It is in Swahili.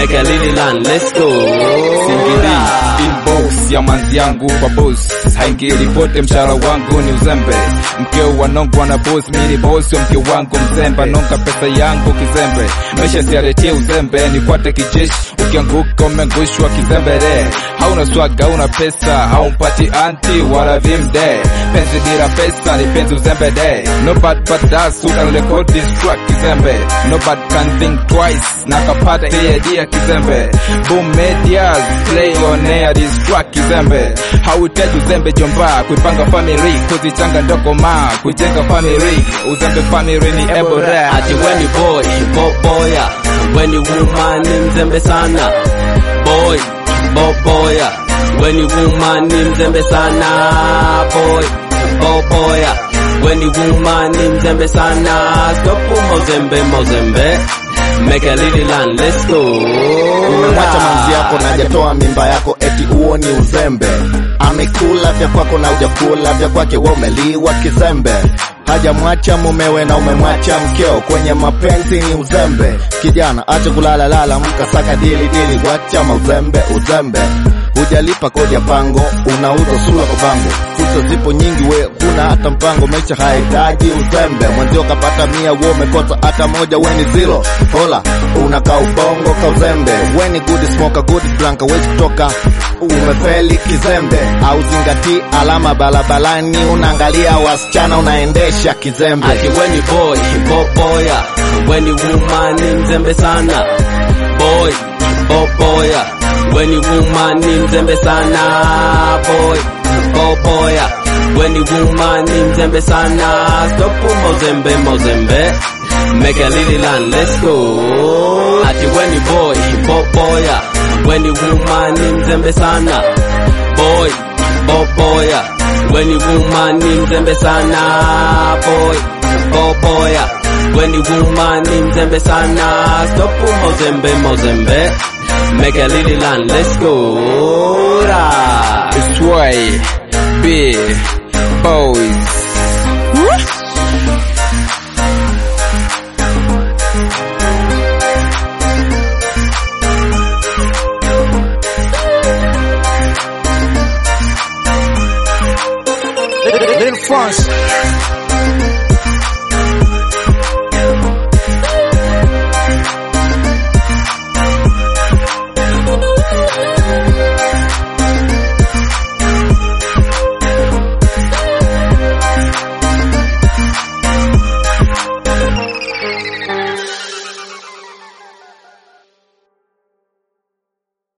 make a little land, let's go. Singili inbox ya manzi yangu kwa boss haingili pote mshahara wangu ni uzembe mkeo wanongwa na boss mini boss wa mke wangu mzembe nonga pesa yangu kizembe maisha siaretie uzembe nifuate kijeshi ukianguka umeangushwa kizembere hauna swaga hauna pesa haumpati anti wala vimde penzi dira pesa ni penzi uzembe de no bad but that's who can record this track kizembe no bad can think twice nakapata hii idea kizembe boom medias play on air this track kizembe hauhitaji uzembe jomba kuipanga family kuzichanga ndoko ma kujenga family uzembe family ni ebora Ati when you boy, bo boya, when you woman ni mzembe sana. Boy, bo boya, when you woman ni mzembe sana. Boy, bo boya, when you woman ni mzembe sana. Stop mozembe mozembe. Make a little land, let's go. umemwacha manzi yako na hajatoa mimba yako eti huo ni uzembe amekula vya kwako na ujakula vya kwake wa umeliwa kizembe hajamwacha mumewe na umemwacha mkeo kwenye mapenzi ni uzembe kijana acha kulala lala mkasaka dili dili wacha mauzembe uzembe hujalipa kodi ya pango unauza sura kwa bango fursa zipo nyingi we huna hata mpango maisha hahitaji uzembe mwenzio kapata mia we umekosa hata moja weni zero hola unakaa ubongo ka uzembe weni good smoker good blanka wezi kutoka umefeli kizembe au zingati alama barabarani unaangalia wasichana unaendesha kizembe Ati when you boy, bo boya, when you woman ni mzembe sana. Boy, bo boya, when you woman ni mzembe sana. Boy, bo boya, when you woman ni mzembe sana. Stop mozembe mozembe. Make a little land, let's go. Ati when you boy, bo boya, when you woman ni mzembe sana. Boy, bo boya, when you woman ni mzembe sana. Boy, bo boya, when you woman ni mzembe sana. Stop mozembe mozembe. Make a little land, let's go. Ra. It's why big boys Little France.